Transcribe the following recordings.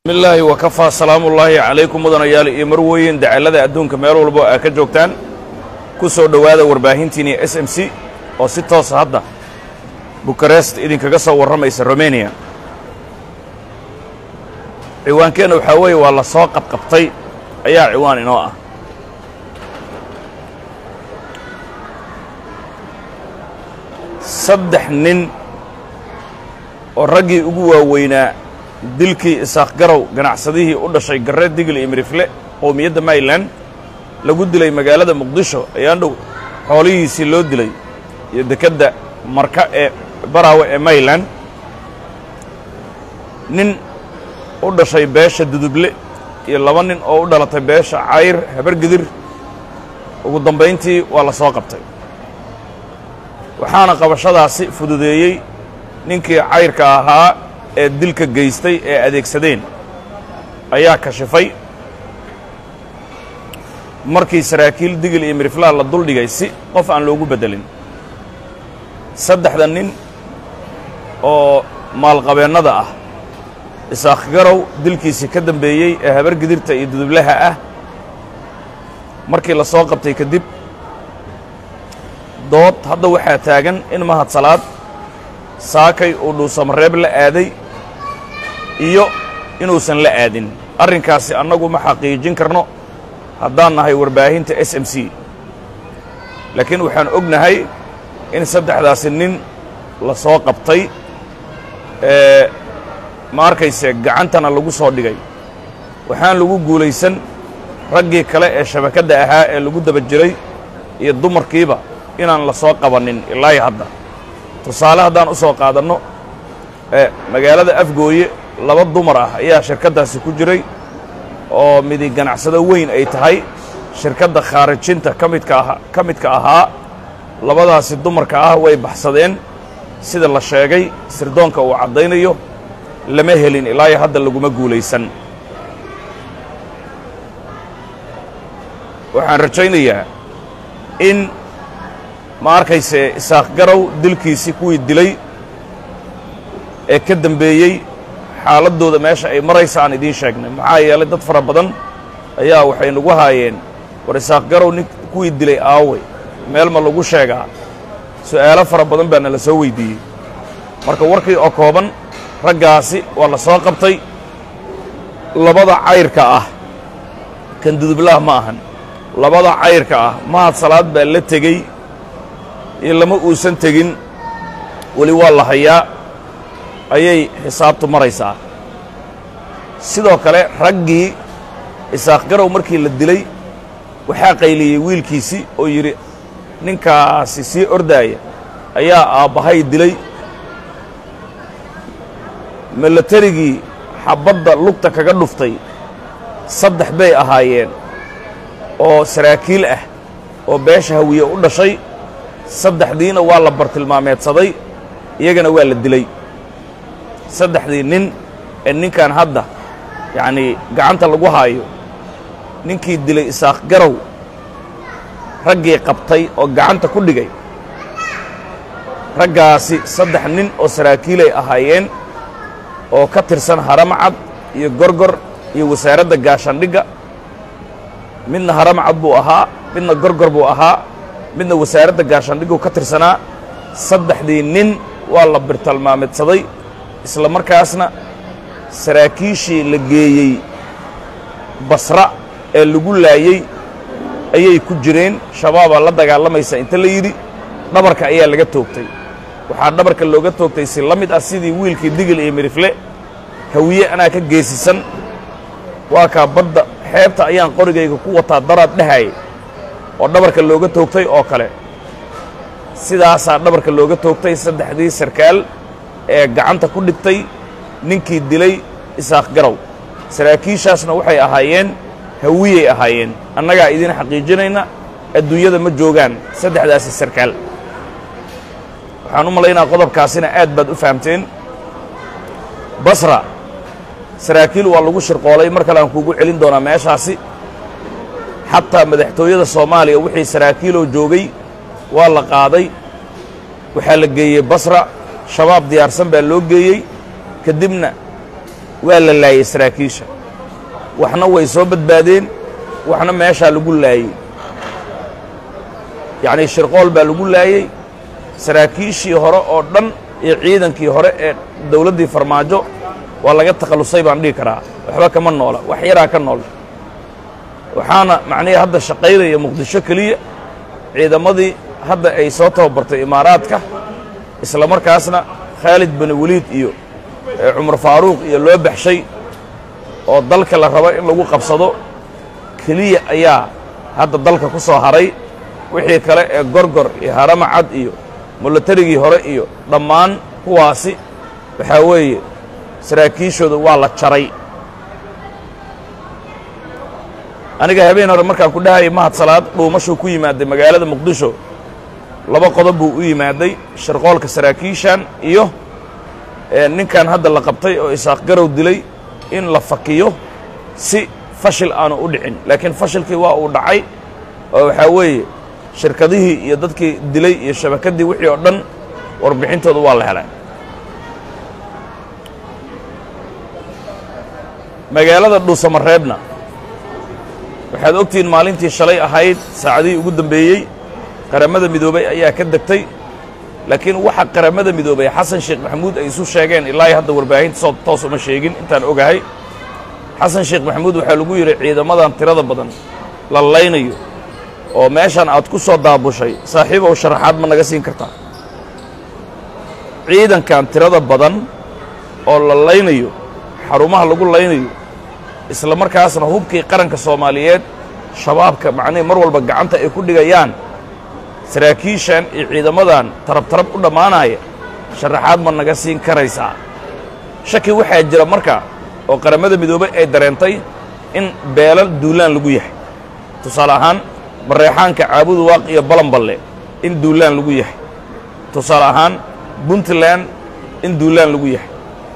bismillaahi wakafaa salaamullaahi calaykum mudanayaal iyo marweyn dacallada adduunka meel walbo aa ka joogtaan ku soo dhowaada warbaahintiinii s m c oo si toosa hadda bukarest idinkaga soo warramaysa romaniya ciwaankeenna waxaa weeye waa la soo qabqabtay ayaa ciwaan inoo ah saddex nin oo raggii ugu waaweynaa dilkii isaaq garow ganacsadihii u dhashay garre digil iyo mirifle qowmiyadda mayland lagu dilay magaalada muqdisho ayaan dhow xoolihiisii loo dilay iyo dekedda marka ee baraawe ee mayland nin u dhashay beesha duduble iyo laba nin oo u dhalatay beesha cayr habargidir ugu dambayntii waa la soo qabtay waxaana qabashadaasi fududeeyey ninkii cayrka ahaa ee dilka geystay ee adeegsadeen ayaa kashifay markii saraakiil digil iyo miriflaha la duldhigay si qof aan loogu beddelin saddexda nin oo maalqabeennada ah isaaq garow dilkiisii ka dambeeyey ee habargidirta iyo dudublaha ah markii la soo qabtay kadib dood hadda waxaa taagan in mahadsalaad saakay uu dhuusamareeb la aaday iyo inuusan la aadin arrinkaasi annagu ma xaqiijin karno haddaan nahay warbaahinta s m c laakiin waxaan ognahay in saddexdaasi nin la soo qabtay ee ma arkayse gacantana lagu soo dhigay waxaan lagu guulaysan raggii kale ee shabakadda ahaa ee lagu daba jiray iyo dumarkiiba inaan la soo qabannin ilaahi hadda tusaale haddaan u soo qaadanno ee magaalada afgooye laba dumar ah ayaa shirkaddaasi ku jiray oo midi ganacsado weyn ay tahay shirkadda khaarijinta ka midka aha ka midka ahaa labadaasi dumarka ah way baxsadeen sida la sheegay sirdoonka uu caddaynayo lama helin ilaayo hadda laguma guulaysan waxaan rajaynayaa in ma arkayse isaaq garow dilkiisii kuwii dilay ee ka dembeeyey xaaladdooda meesha ay maraysa aan idiin sheegnay maxaa yeelay dad fara badan ayaa waxay nagu haayeen war isaaq garow nin kuwii dilay aaway meel ma lagu sheegaa su'aalo fara badan baa nala soo weyddiiyey marka warkii oo kooban raggaasi waa la soo qabtay labada cayrka ah kan dudublaah ma ahan labada cayrka ah mahad salaad baa la tegey iyo lama uusan tegin weli waa la hayaa ayay xisaabtu maraysaa sidoo kale raggii isaaq garow markii la dilay waxaa qayliyey wiilkiisii oo yidhi ninkaasi sii ordaaya ayaa aabbahay dilay milatarigii xabbadda lugta kaga dhuftay saddex bay ahaayeen oo saraakiil ah oo beesha hawiye u dhashay saddexdiina waa la bartilmaameedsaday iyagana waa la dilay saddexdii nin ee ninkan hadda yacnii gacanta lagu haayo ninkii dilay isaaq garow raggii qabtay oo gacanta ku dhigay raggaasi saddex nin oo saraakiilay ahaayeen oo ka tirsan haramcad iyo gorgor iyo wasaaradda gaashaandhigga midna haramcad buu ahaa midna gorgor buu ahaa midna wasaaradda gaashaandhiggu ka tirsanaa saddexdii nin waa la birtalmaameedsaday isla markaasna saraakiishii la geeyey basra ee lagu laayey ayay ku jireen shabaabaa la dagaalamaysa inta la yidhi dhabarka ayaa laga toogtay waxaa dhabarka looga toogtay si la mid ah sidii wiilkii digil iyo mirifle hawiye anaa ka geesisan waa kaa badda xeebta ayaan qorigayga ku wataa daraad dhehayay oo dhabarka looga toogtay oo kale sidaasaa dhabarka looga toogtay saddexdii sarkaal ee gacanta ku dhigtay ninkii dilay isaaq garow saraakiishaasna waxay ahaayeen hawiyey ahaayeen annagaa idiin xaqiijinayna adduunyada ma joogaan saddexdaasi sarkaal waxaan u malaynaa qodobkaasina aad baad u fahamteen basra saraakiil waa lagu shirqoolay mar kale aan kuugu celin doonaa meeshaasi xataa madaxtooyada soomaaliya wixii saraakiiloo joogay waa la qaaday waxaa la geeyey basra shabaab diyaarsan baa loo geeyey kadibna waa la laayey saraakiisha waxna way soo badbaadeen waxna meeshaa lagu laayey yacnii shirqool baa lagu laayey saraakiishii hore oo dhan iyo ciidankii hore ee dawladdii farmaajo waa laga takhallusay baan dhihi karaa waxba kama noola wax yaraa ka nool waxaana macnihii hadda shaqaynaya muqdisho keliya ciidamadii hadda ay soo tababartay imaaraadka isla markaasna khaalid bani weliid iyo cumar faaruuq iyo loo baxshay oo dalka la rabo in lagu qabsado keliya ayaa hadda dalka ku soo haray wixii kale ee gorgor iyo harama cad iyo mulatarigii hore iyo dhammaan kuwaasi waxaa weeye saraakiishooda waa la jaray aniga habeen hore markaan ku dhahayay mahad salaad dhuumashuu ku yimaaday magaalada muqdisho laba qodob buu u yimaaday sharqoolka saraakiishan iyo ninkan hadda la qabtay oo isaaq garow dilay in la fakiyo si fashil aanu u dhicin laakiin fashilkii waa uu dhacay oo waxaa weeye shirkadihii iyo dadkii dilay iyo shabakaddii wixii oo dhan warbixintooda waa la helay magaalada dhuusamareebna waxaad ogtihiin maalintii shalay ahayd saacadihii ugu dambeeyey qaramada midoobay ayaa ka degtay laakiin waxa qaramada midoobay xasan sheekh maxamuud ay isu sheegeen ilaa hadda warbaahinta soo toos uma sheegin intaan ogahay xasan sheekh maxamuud waxaa lagu yidhi ciidamadan tirada badan la laynayo oo meeshan aad ku soo daabushay saaxiibow sharaxaad ma naga siin kartaa ciidankan tirada badan oo la laynayo xarumaha lagu laynayo isla markaasna hubkii qaranka soomaaliyeed shabaabka macnihii mar walba gacanta ay ku dhigayaan saraakiishan iyo ciidamadan tarab tarab u dhammaanaya sharaxaad ma naga siin karaysaa shaki waxaa jira marka oo qaramada midoobey ay dareentay in beelal duulaan lagu yahay tusaale ahaan mareexaanka caabudu waaq iyo balanballe in duulaan lagu yahay tusaale ahaan puntland in duulaan lagu yahay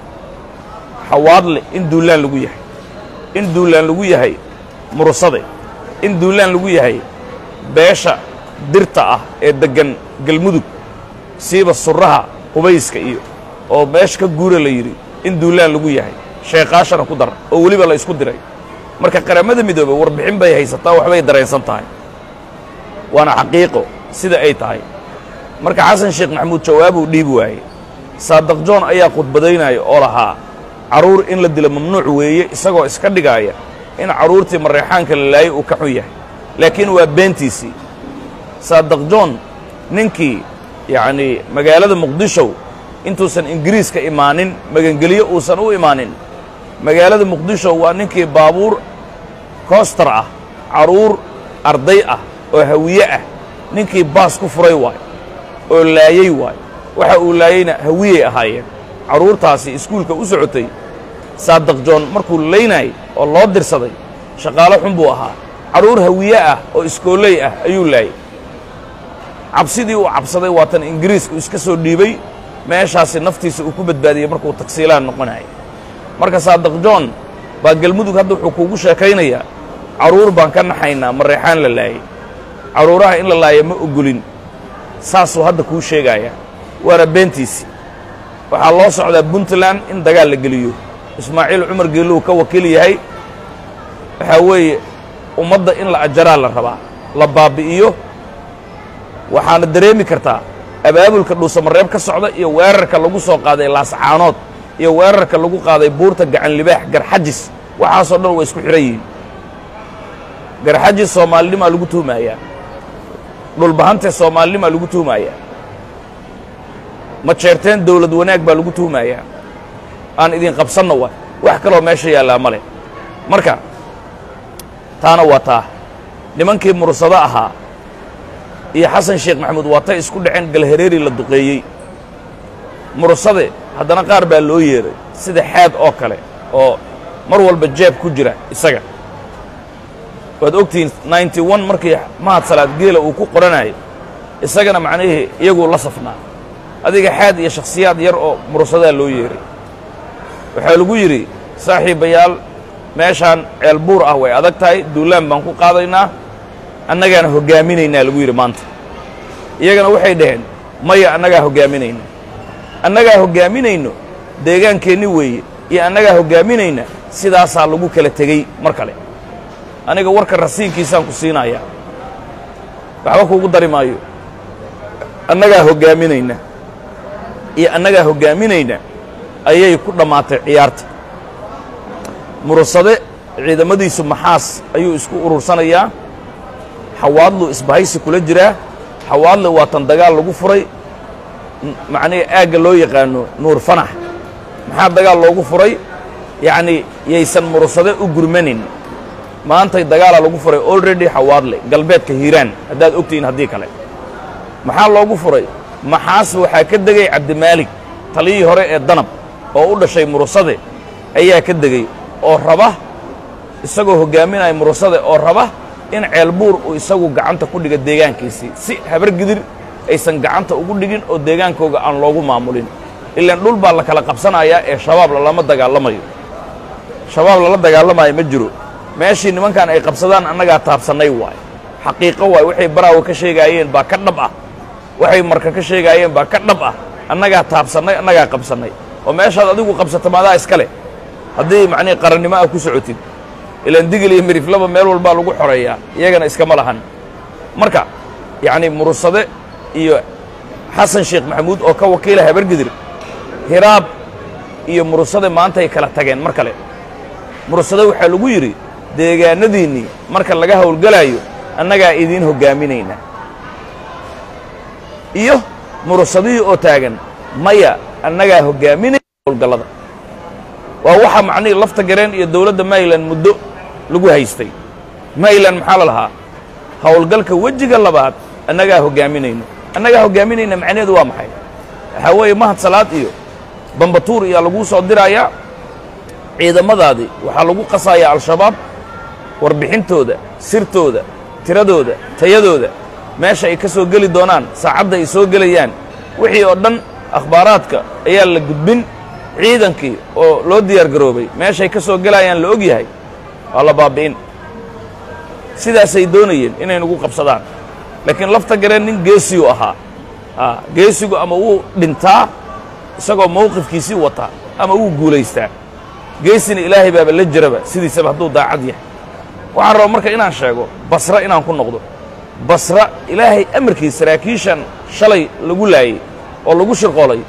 xawaadle in duulaan lagu yahay in duulaan lagu yahay murusade in duulaan lagu yahay beesha dirta ah ee deggan galmudug siiba surraha qubayska iyo oo meesha ka guura la yidhi in duulaan lagu yahay sheekaashana ku dar oo weliba la isku diray marka qaramada midoobey warbixin bay haysataa waxbay dareensan tahay waana xaqiiqo sida ay tahay marka xasan sheekh maxamuud jawaabuu dhiibi waayey saadaq joon ayaa khudbadaynaya oo lahaa carruur in la dilo mamnuuc weeye isagoo iska dhigaaya in carruurtii mareexaanka la laayay uu ka xun yahay laakiin waa beentiisii saadaq joon ninkii yacnii magaalada muqdishow intuusan ingiriiska imaanin magangelyo uusan u imaanin magaalada muqdisho waa ninkii baabuur koostar ah carruur arday ah oo hawiye ah ninkii baas ku furay waayo oo laayey waayo waxa uu laayeyna hawiyey ahaayeen carruurtaasi iskuulka u socotay saadaq joon markuu laynayay oo loo dirsaday shaqaalo xun buu ahaa carruur hawiye ah oo iskooley ah ayuu laayey cabsidii uu cabsaday waa tan ingiriisku iska soo dhiibay meeshaasi naftiisa uu ku badbaadiyey markuu tagsiilaan noqonayay marka saadaq joon baa galmudug hadda wuxuu kuugu sheekaynayaa carruur baan ka naxaynaa mareexaan la laayey carruuraha in la laaya ma ogolin saasuu hadda kuu sheegayaa waana beentiisi waxaa loo socdaa puntland in dagaal la geliyo ismaaciil cumar geelluhu ka wakiil yahay waxaa weeye ummadda in la ajaraa la rabaa la baabbi'iyo waxaana dareemi kartaa abaabulka dhuusamareeb ka socda iyo weerarka lagu soo qaaday laascaanood iyo weerarka lagu qaaday buurta gacan libaax garxajis waxaasoo dhan waa isku xidhan yihiin garxajis soomaalinimaa lagu tuhmayaa dhulbahante soomaalinimaa lagu tuhmayaa majeerteen dawlad wanaag baa lagu tuhmayaa aan idin qabsanna wa wax kaloo meesha yaallaa ma leh marka taana waa taa nimankii mursado ahaa iyo xasan sheekh maxamuud waa tay isku dhaceen galhareeri la duqeeyey mursade haddana qaar baa loo yeeray sida xaad oo kale oo mar walba jeeb ku jira isaga waad ogtihiin ninety one markii mahad salaad geela uu ku qoranayo isagana macnihii iyaguu la safnaa adiga xaad iyo shakhsiyaad yar oo mursadaa loo yeeray waxaa lagu yidhi saaxiibayaal meeshaan ceel buur ah way adag tahay duulaan baan ku qaadaynaa annagaana hoggaaminaynaa lagu yidhi maanta iyagana waxay dhaheen maya annagaa hoggaaminayna annagaa hoggaaminayno deegaankeenni weeye iyo annagaa hoggaaminayna sidaasaa lagu kala tegey mar kale aniga warka rasiinkiisaan ku siinayaa waxba kuugu dari maayo annagaa hoggaaminayna iyo annagaa hoggaaminayna ayay ku dhammaatay ciyaarta murursade ciidamadiisu maxaas ayuu isku urursanayaa xawaadlu isbahaysi kula jiraa xawaadle waa tan dagaal lagu furay macnihi aagga loo yaqaano nuur fanax maxaa dagaal loogu furay yacnii yaysan murursade u gurmanin maantay dagaalaa lagu furay already xawaadle galbeedka hiiraan haddaad ogtihiin haddii kale maxaa loogu furay maxaas waxaa ka degay cabdimaalig taliyihii hore ee danab oo u dhashay murursade ayaa ka degey oo raba isagoo hoggaaminaya murursade oo raba in ceelbuur uu isagu gacanta ku dhiga deegaankiisii si habar gidir aysan gacanta ugu dhigin oo deegaankooga aan loogu maamulin ilaan dhul baa la kala qabsanayaa ee shabaab lalama dagaalamayo shabaab lala dagaalamayo ma jiro meeshii nimankan ay qabsadaan annagaa taabsannay waay xaqiiqo waay waxay baraawo ka sheegaayeen baa ka dhab ah waxay marka ka sheegaayeen baa ka dhab ah annagaa taabsannay annagaa qabsannay oo meeshaad adigu qabsato maadaa iska leh haddii macnihi qarannimo ah ku socotid ilaan digil iyo miriflaba meel walbaa lagu xoreeyaa iyagana iskama lahan marka yacnii murursade iyo xasan sheekh maxamuud oo ka wakiila habargidir hiraab iyo murursade maantay kala tageen mar kale murursade waxaa lagu yidhi deegaanadiinnii marka laga howlgelaayo annagaa idiin hoggaaminayna iyo murursadihii oo taagan maya annagaa hoggaaminayna howlgallada waa waxa macnihii lafta gareen iyo dawladda mayland muddo lagu haystay mayland maxaa la lahaa howlgalka wejiga labaad annagaa hoggaaminayno annagaa hoggaaminayna macnaheedu waa maxay waxaa weeye mahad salaad iyo bambatuur iyaa laguu soo diraayaa ciidamadaadii waxaa lagu qasayaa al-shabaab warbixintooda sirtooda tiradooda tayadooda meesha ay ka soo geli doonaan saacadda ay soo gelayaan wixii oo dhan akhbaaraadka ayaa la gudbin ciidankii oo loo diyaar garoobay meeshay ka soo gelayaan la og yahay waa la baabbi'in sidaasay doonayeen inay nagu qabsadaan laakiin lafta gareen nin geesiyu ahaa geesigu ama wuu dhintaa isagoo mawqifkiisii wataa ama wuu guulaystaa geesina ilaahay baaba la jiraba sidiisaba hadduu daacad yahay waxaan rabaa marka inaan sheego basra inaan ku noqdo basra ilaahay amarkiis saraakiishan shalay lagu laayey oo lagu shirqoolay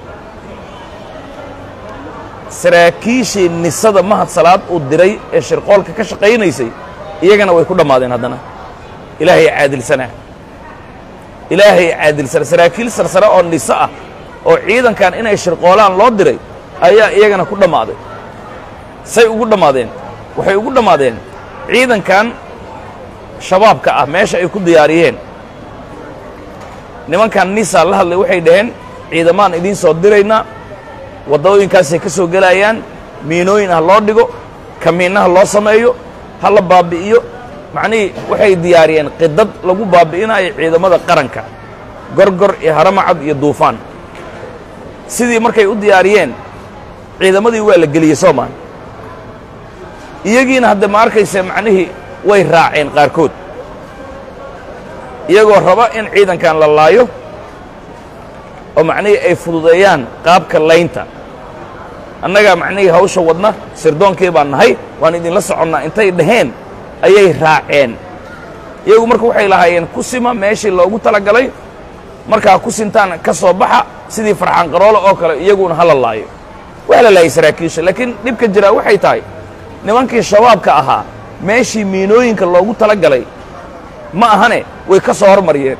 saraakiishii nisada mahad salaad uu diray ee shirqoolka ka shaqaynaysay iyagana way ku dhammaadeen haddana ilaahay caadilsanaa ilaahay caadilsana saraakiil sarsare oo niso ah oo ciidankan inay shirqoolaan loo diray ayaa iyagana ku dhammaaday say ugu dhammaadeen waxay ugu dhammaadeen ciidankan shabaabka ah meesha ay ku diyaariyeen nimankan nisaa la hadlay waxay dhaheen ciidamaan idiin soo diraynaa waddooyinkaasay ka soo gelayaan miinooyin ha loo dhigo kamiinnaha loo sameeyo ha la baabbi'iyo macnihii waxay diyaariyeen qidad lagu baabbi'inayo ciidamada qaranka gorgor iyo haramacad iyo duufaan sidii markay u diyaariyeen ciidamadii waa la geliyey soomaan iyagiina hadda ma arkayse macnihii way raaceen qaarkood iyagoo raba in ciidankan la laayo oo macnihii ay fududeeyaan qaabka laynta annagaa macnihii hawsha wadna sirdoonkii baan nahay waan idinla soconnaa intay dhaheen ayay raaceen iyagu marka waxay lahaayeen ku sima meeshii loogu talagalay markaa ku sintaan ka soo baxa sidii farxaan qaroole oo kale iyaguna hala laayo waa la laayay saraakiisha laakiin dhibka jiraa waxay tahay nimankii shabaabka ahaa meeshii miinooyinka loogu tala galay ma ahane way ka soo hormariyeen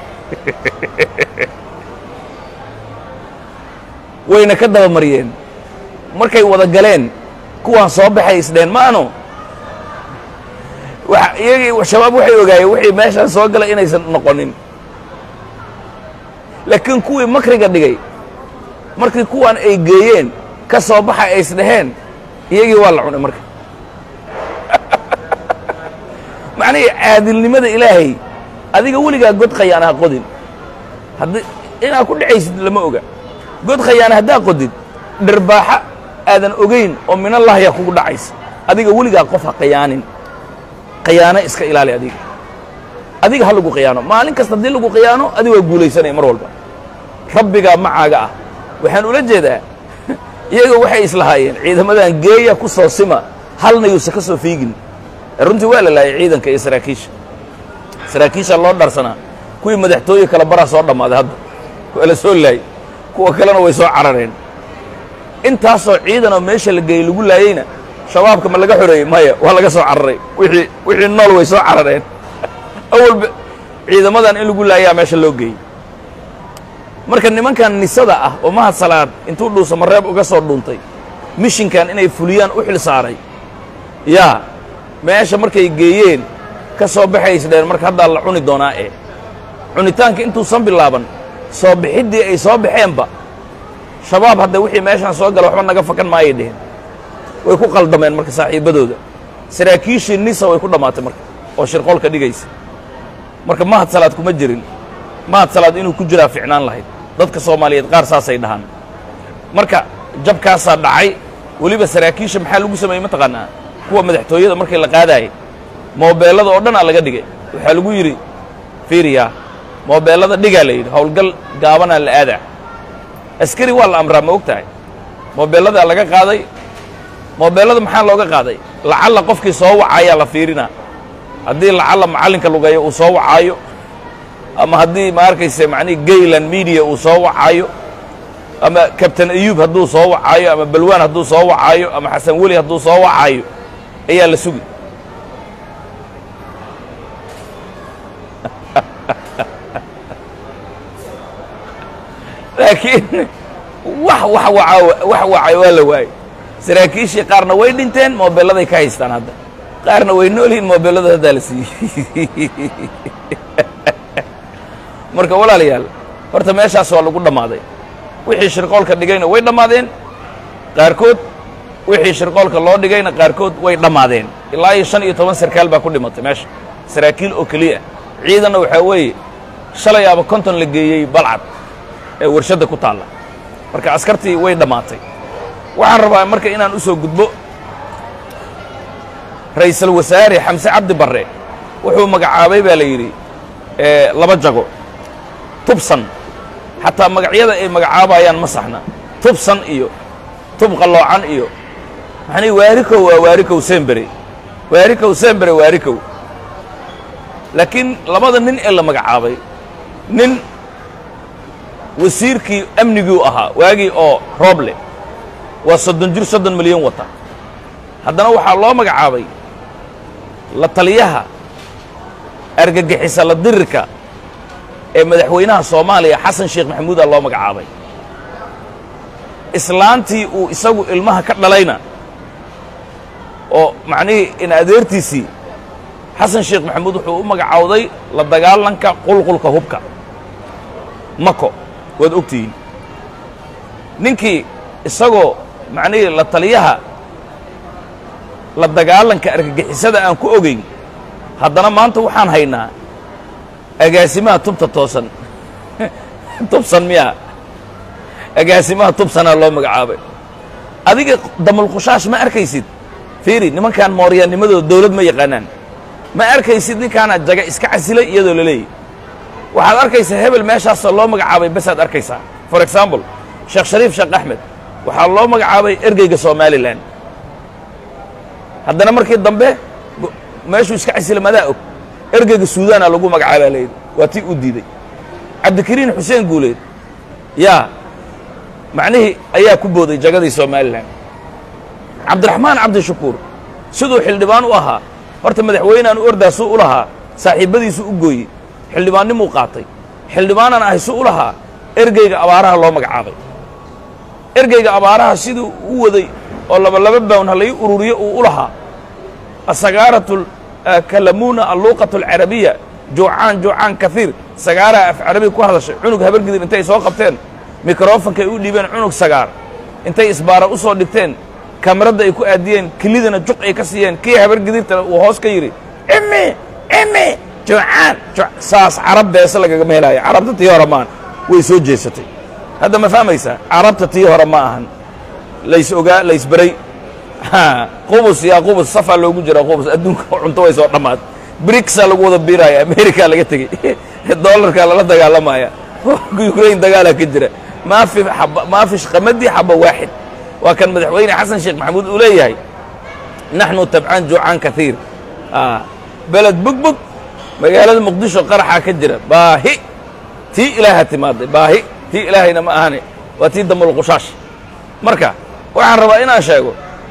wayna ka dabamariyeen markay wada galeen kuwaan soo baxay isdheen ma ano iyagii shabaab waxay ogaayeen wixii meeshaan soo galay inaysan noqonin laakiin kuwii makriga dhigay markii kuwaan ay geeyeen ka soo baxa ay isdhaheen iyagii waa la cunay marka macnihii caadilnimada ilaahay adiga weligaa god khayaana ha qodin haddii inaad ku dhacaysid lama oga god khayaana haddaa qodid dharbaaxa aadan ogayn oo minallahya kugu dhacaysa adiga weligaa qof ha khayaanin khayaano iska ilaali adiga adiga ha lagu khiyaano maalin kasta haddii lagu khiyaano adiga waa guulaysanaya mar walba rabbigaa macaaga ah waxaan ula jeedaa iyaga waxay islahaayeen ciidamadan geeya ku soo sima halna yuusa ka soo fiigin runtii waa la laayay ciidanka iyo saraakiisha saraakiisha loo dharsanaa kuwii madaxtooye kale baraa soo dhammaaday hadda waa la soo laayay kuwa kalena way soo carareen intaasoo ciidanoo meesha la geeyey lagu laayeyna shabaabka ma laga xoreeyey maya waa laga soo cararay wixii wixii nool way soo carareen awalba ciidamadan in lagu laayaa meesha loo geeyey marka nimankan nisada ah oo mahad salaad intuu dhuusa mareeb uga soo dhuuntay mishinkan inay fuliyaan u xil saaray yaa meesha markay geeyeen ka soo baxaysdheen marka haddaa la cuni doonaa ee cunitaanka intuusan bilaaban soo bixiddii ay soo baxeenba shabaab hadda wixii meeshaan soo gala waxba naga fakan maayay dheheen way ku qaldameen marka saaxiibbadooda saraakiishii nisa way ku dhammaatay marka oo shirqoolka dhigaysa marka mahad salaad kuma jirin mahad salaad inuu ku jiraa ficnaan lahayd dadka soomaaliyeed qaar saasay dhahaan marka jabkaasaa dhacay weliba saraakiisha maxaa lagu sameeyey mataqaanaa kuwa madaxtooyada markii la qaadaayay moobeellada oo dhanaa laga dhigay waxaa lagu yidhi fiiriyaa moobeellada dhigaa la yidhi howlgal gaabanaa la aadaa askari waa la amraa ma og tahay moobeelladaa laga qaaday moobeellada maxaa looga qaaday lacalla qofkii soo wacaayaa la fiirinaa haddii lacalla macallinka lugeeyo uu soo wacaayo ama haddii ma arkayse macnihi gayland media uu soo wacaayo ama kabtain ayuub hadduu soo wacaayo ama balwaan hadduu soo wacaayo ama xasan weli hadduu soo wacaayo ayaa la sugi laakiin wax wax waca wax wacay waa la waayey saraakiishii qaarna way dhinteen moobeelladay ka haystaan hadda qaarna way nool yihiin moobeellada haddaa la siiyey marka walaalayaal horta meeshaas waa lagu dhammaaday wixii shirqoolka dhigayna way dhammaadeen qaarkood wixii shirqoolka loo dhigayna qaarkood way dhammaadeen ilaa iyo shan iyo toban sarkaal baa ku dhimatay meesha saraakiil oo keliya ciidanna waxaa weeye shalay aba konton la geeyey balcad ee warshadda ku taalla marka askartii way dhammaatay waxaan rabaa marka inaan u soo gudbo ra'iisul wasaare xamse cabdi barre wuxuu magacaabay baa la yidhi laba jago tubsan xataa magacyada ay magacaabayaan ma saxna tubsan iyo tub qalloocan iyo maxanii waarikow waa waarikow sembere waarikow sembere waarikow laakiin labada nin ee la magacaabay nin wasiirkii amniguu ahaa waagii oo rooble waa soddon jir soddon milyan wata haddana waxaa loo magacaabay la taliyaha argagixisa la dirirka ee madaxweynaha soomaaliya xasan sheekh maxamuudaa loo magacaabay islaantii uu isagu ilmaha ka dhalayna oo macnihii in adeertiisii xasan sheekh maxamuud wuxuu u magacaawday la dagaalanka qulqulka hubka mako waad ogtihiin ninkii isagoo macnihii la taliyaha la dagaalanka argagixisada aan ku ogayn haddana maanta waxaan haynaa agaasimaha tubta toosan tubsan miyaa agaasimaha tubsanaa loo magacaabay adiga damulqushaash ma arkaysid fiiri nimankan mooryaanimadooda dawlad ma yaqaanaan ma arkaysid ninkaana jaga iska casilay iyadoo la leeyahy waxaad arkaysaa hebel meeshaasoo loo magacaabay basaad arkaysaa for example sheekh shariif sheekh axmed waxaa loo magacaabay ergeyga somalilan haddana markii dambe meeshuu iska casila madaa og ergeyga suudaana lagu magacaabaa layidhi waa tii u diiday cabdikariin xuseen guuleed yaa macnihii ayaa ku booday jagadii somalilan cabdiraxmaan cabdishakuur siduu xildhibaan u ahaa horta madaxweyneaan u ordaasuu u lahaa saaxiibbadiisu u gooyey xildhibaannimuu qaatay xildhibaanaan ahay su u lahaa ergeyga abaaraha loo magacaabay ergeyga abaaraha siduu u waday oo labalaba bawn halai ururiyo uu u lahaa asagaaratu kalamuuna alluuqatu alcarabiya juucaan juucaan kaiir sagaaraha af carabiga ku hadashay cunug habargidir intay soo qabteen mikrofonkay u dhiibeen cunug sagaar intay isbaara u soo dhigteen kamaradda ay ku aadiyeen kelidana juq ay ka siiyeen kii habargidirta uu hoos ka yidhi imi imi juucaan saas carab beese lagagama helaayo carabta tii hore maan way soo jeesatay hadda ma fahmaysaa carabta tii hore ma ahan lays ogaa laysberay qubus yaa qubus safaa loogu jira qubus adduunka cunto way soo dhammaad brigsaa lagu wada biiraya amerikaa laga tegey dollarkaa lala dagaalamaya ukrain dagaalaa ka jira maafi maafish qamadii xaba waaxid waa kan madaxweyne xasan sheekh maxamuud uu leeyahay naxnu tabcaan juucaan kaiir beled bugbug magaalada muqdisho qaraxaa ka jira baahi tii ilaaha timaaday baahi tii ilaahayna ma ahane waa tii damulqushaash marka waxaan rabaa inaan sheego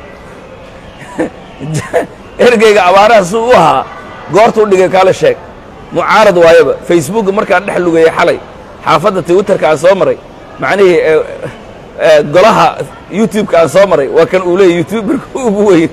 ergeyga abaaraha si u ahaa goortuu dhigay kaale sheeg mucaarad waayaba facebookga markaan dhex lugeeyey xalay xaafadda twitterka aan soo maray macnihii golaha youtube-ka aan soo maray waa kan uu leeyay youtuberka ugu weyn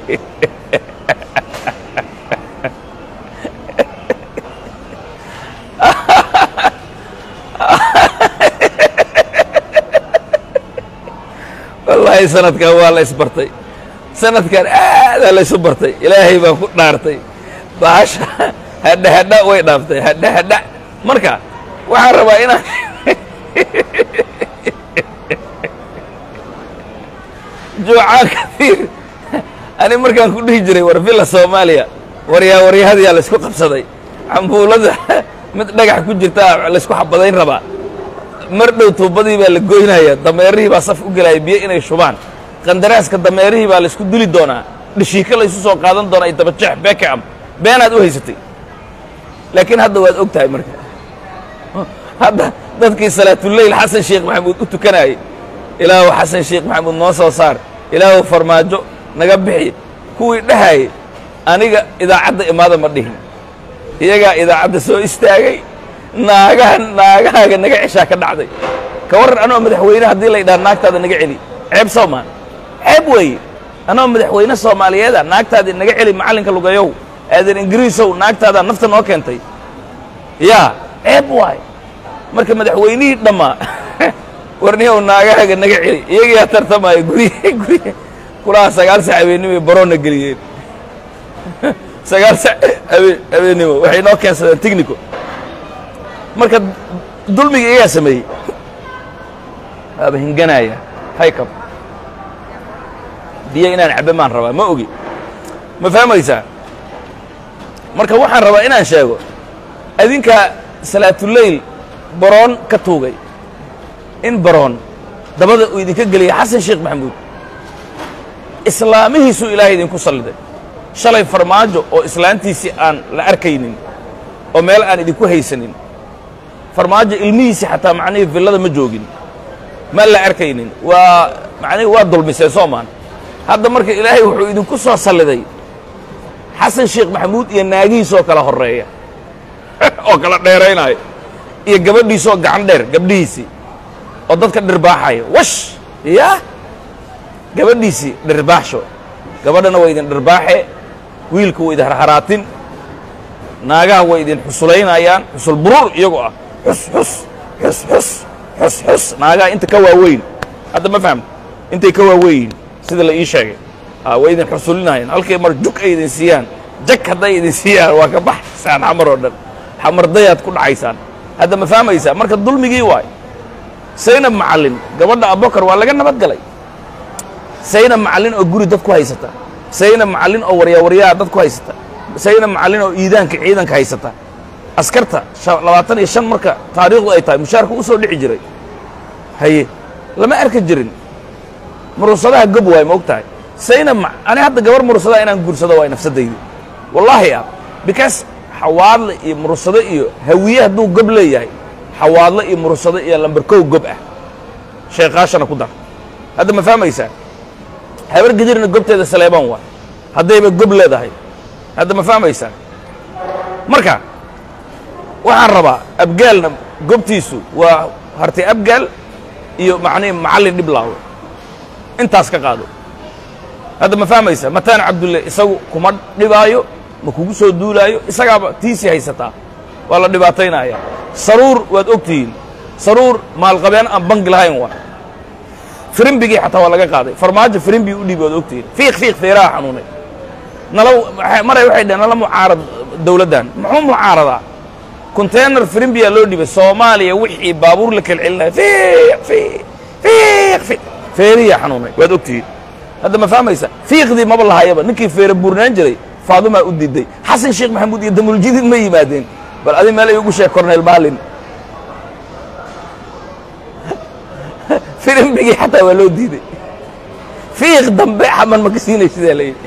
wallaahi sanadkan waa la isbartay sanadkan aadaa laysu bartay ilaahay baan ku dhaartay baasha hadha hadha way dhaaftay hadha hadha marka waxaan rabaa inaan juucaan kaiir ani markaan ku dhihi jiray war villa soomaaliya waryaa waryahadayaa laysku qabsaday cambuulada mid dhagax ku jirtaa laysku xabadayn rabaa mar dhow tuubadii baa la goynaya dameerihii baa saf u gelaya biyo inay shubaan qandaraaska dameerihii baa laysku dili doonaa dhishiiko laysu soo qaadan doonaa iyo dabajeex beekam beenaad u haysatay laakiin hadda waad og tahay marka hadda dadkii salaatuleyl xasan sheekh maxamuud u tukanayay ilaahu xasan sheekh maxamuud noo soo saar ilaahu farmaajo naga bixi kuwii dhahayay aniga idaacadda imaada ma dhihin iyagaa idaacadda soo istaagay naagaha naagahaaga naga ceshaa ka dhacday ka warran anoo madaxweyne haddii la ydhaha naagtaada naga celi ceeb soomaan ceeb weeye anoo madaxweyne soomaaliyeeda naagtaadii naga celi macallinka lugayow aadan ingiriisow naagtaadaa nafta noo keentay yaa ceeb waay marka madaxweynihii dhammaa warniyow naagahaaga naga celi iyagiyaa tartamaya gurye gurye kulaha sagaal sac habeennimo baroonna geliyeen sagaal sac habe habeennimo waxay noo keensadeen tignico marka dulmiga iyagaa sameeyey waaba hinganaya haykab biyo inaan cabbe maan rabaa ma ogi ma fahmaysaa marka waxaan rabaa inaan sheego adinkaa salaatuleyl baroon ka tuugay in baroon dabada uu idinka geliyay xasan sheekh maxamuud islaamihiisuu ilaahay idinku salliday shalay farmaajo oo islaantiisii aan la arkaynin oo meel aan idinku haysanin farmaajo ilmihiisii xataa macnihii villada ma joogin ma la arkaynin waa macnihii waa dulmiseen soomaan hadda marka ilaahay wuxuu idinku soo salliday xasan sheekh maxamuud iyo naagihiisoo kala horreeya oo kala dheeraynaayo iyo gabadhiisoo gacan dheer gabdhihiisii oo dadka dhirbaaxaya wash yaa gabadhiisii dhirbaaxsho gabadhana waa idin dhirbaaxe wiilka waa idin harharaatin naagaha way idin xusulaynayaan xusul buruur iyagoo ah xus xus xus xus xus xus naagaha inta ka waaweyn hadda ma fahamta intay ka waaweyn sida la ii sheegay way idin xusulinayaan halkay mar juk ay idin siiyaan jag hadday idin siiyaan waa ka baxaysaan xamar oo dhan xamardayaad ku dhacaysaan hadda ma fahmaysaa marka dulmigii waay saynab macallin gabadha abokar waa laga nabad galay saynab macallin oo guri dad ku haysata saynab macallin oo waryawaryaa dad ku haysata saynab macallin oo iidaanka ciidanka haysata askarta labaatan iyo shan marka taariikhdu ay tahay mushaarka u soo dhici jiray haye lama arki jirin murursadaha gob waay ma og tahay saynab ani hadda gabar murursadaha inaan guursado waay nafsadaydi wallaahi ah because xawaadle iyo murursado iyo hawiye hadduu gob leeyahay xawaadle iyo murursado iyo lambarkow gob ah sheekaashana ku dar hadda ma fahmaysaa habar gedirna gobteeda saleebaan waa haddayba gob leedahay hadda ma fahmaysaa marka waxaan rabaa abgaalna gobtiisu waa hartay abgaal iyo macnihi macallin dhiblaawe intaas ka qaado hadda ma fahmaysaa mataan cabdulle isagu kuma dhibaayo ma kugu soo duulaayo isagaaba tiisii haysataa waa la dhibaataynaya saruur waad og tihiin saruur maalqabeen aan bangi lahayn waa firimbigii xataa waa laga qaaday farmaajo firimbii u dhiibi waad og tihiin fiiq fiiq feeraha xanuunay nala maray waxay dhaheen nala mucaarad dawladdan muxuu mucaaradaa containar firimbiyaa loo dhibay soomaaliya wixii baabuur la kala celinaya fiiq fiiq fiiq fiiq feeriyaa xanuunay waad og tihiin hadda ma fahmaysa fiiqdii maba lahayaba ninkii feere buurnaan jiray faadumaa u diiday xasan sheekh maxamuud iyo damuljadiid ma yimaadeen bal adi meel ay ugu sheeg corneyl maalin firimbigii xataa waa loo diiday fiiq dambe xaman ma ka siinaysidaa layidhi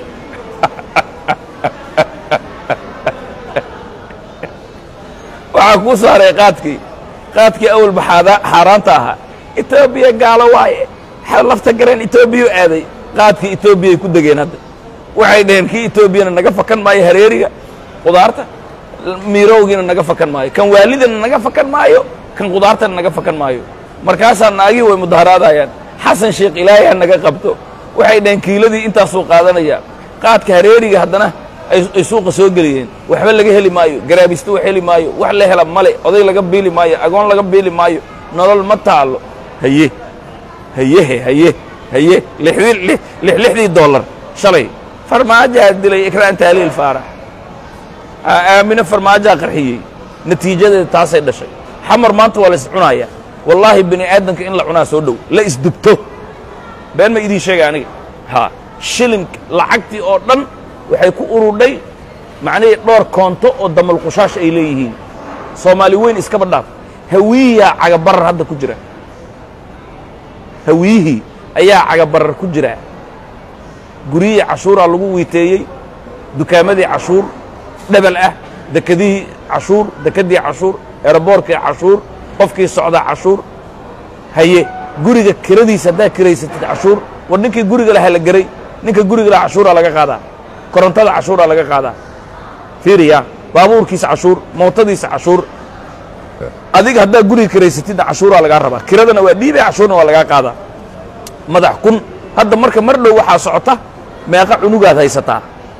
waxaa kuu saaray qaadkii qaadkii awalba xaada- xaaraanta ahaa etoobiya gaalo waaye lafta gareen etoobiya aaday qaadkii etoobiyay ku degeen hadda waxay dhaheen kii etoobiyana naga fakan maayo hareeriga qudaarta miirowgiina naga fakan maayo kan waalidana naga fakan maayo kan qudaartana naga fakan maayo markaasaa naagii way mudaharaadayaan xasan sheekh ilaahay ha naga qabto waxay dhaheen kiiladii intaasuu qaadanaya qaadka hareeriga haddana ay ay suuqa soo geliyeen waxba laga heli maayo garaabista wax heli maayo wax la hela male oday laga biili maayo agoon laga biili maayo nolol ma taalo haye hayehe haye haye lixdii lix lix- lixdii dollar shalay farmaajaa dilay ikraan taaliil faarax aa- aamine farmaajaa qarxiyey natiijadeeda taasay dhashay xamar maanta waa la is cunaaya wallaahi bini aadamka in la cunaa soo dhow la isdubto been ma idiin sheega aniga ha shilin lacagtii oo dhan waxay ku urudhay macnihii dhowr koonto oo damalqushaash ay leeyihiin soomaali weyn iskaba dhaaf hawiyiyaa cagabarar hadda ku jira hawiyihii ayaa cagabarar ku jira guryihii cashuuraa lagu wiiteeyey dukaamadii cashuur dhebel ah dekedihii cashuur dekedii cashuur eeraboorkii cashuur qofkii socdaa cashuur haye guriga kiradiisa haddaa kiraysatid cashuur war ninkii guriga lahaa la geray ninka guriga lahaa cashuuraa laga qaadaa korontada cashuuraa laga qaadaa fiiriya baabuurkiisa cashuur mootadiisa cashuur adiga haddaa guriga kiraysatidna cashuuraa lagaa rabaa kiradana waa dhiibay cashuurna waa lagaa qaadaa madax kun hadda marka mar dhow waxaa socota meeqa cunugaad haysataa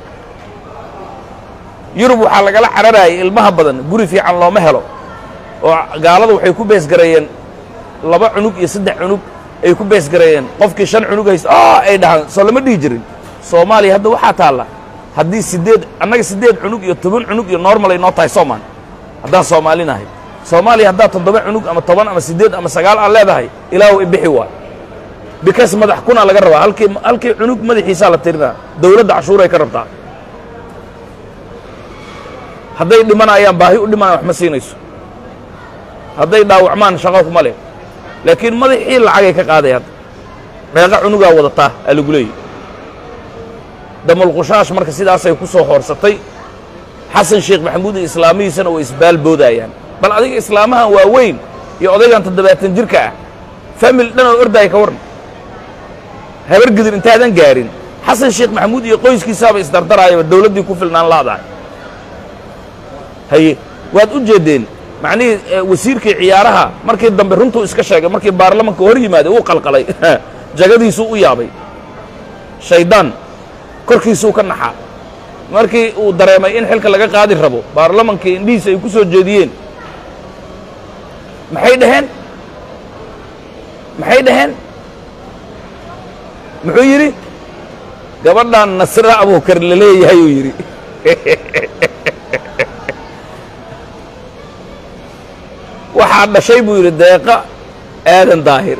yurub waxaa lagala cararayay ilmaha badan guri fiican looma helo oo gaalada waxay ku beesgareeyeen laba cunug iyo saddex cunug ay ku beesgareeyeen qofkii shan cunug haysta oo ay dhahaan soo lama dhihi jirin soomaaliya hadda waxaa taalla haddii siddeed annaga siddeed cunug iyo toban cunug iyo normal ay noo tahay soomaan haddaan soomaali nahay soomaaliya haddaad toddoba cunug ama toban ama siddeed ama sagaal aan leedahay ilaahu ibixi waay bikas madax kunaa laga rabaa halkii halkii cunug madaxiisaa la tirinaa dawladda cashuuray ka rabtaa hadday dhimanayaan baahi u dhimanayaan wax ma siinayso hadday dhaawacmaan shaqo kuma leh laakiin madaxii lacagay ka qaaday hadda meeqa cunugaa wadataa aa lagu leeyahy damalqushaash marka sidaasay ku soo hoorsatay xasan sheekh maxamuud iyo islaamihiisana way isbaalboodayaan bal adiga islaamahan waa weyn iyo odaygan toddobaatan jirka ah famil dhan oo ordaaya ka warran habar gidir intaadan gaarin xasan sheekh maxamuud iyo qoyskiisaaba isdardaraayaba dawladdii ku filnaan laadahay haye waad u jeeddeen macnihii eh, wasiirkii ciyaaraha markii dambe runtuu iska sheegay markii baarlamanka hor yimaaday wuu qalqalay jagadiisuu u yaabay shayddaan korkiisuu ka naxaa markii uu dareemay in xilka laga qaadi rabo baarlamankii indhihiisa ay ku soo jeediyeen maxay dhaheen maxay dhaheen muxuu yidhi gabadhan nasre abuukar la leeyahay uu yidhi waxaa dhashay buu yidhi deeqa aadan daahir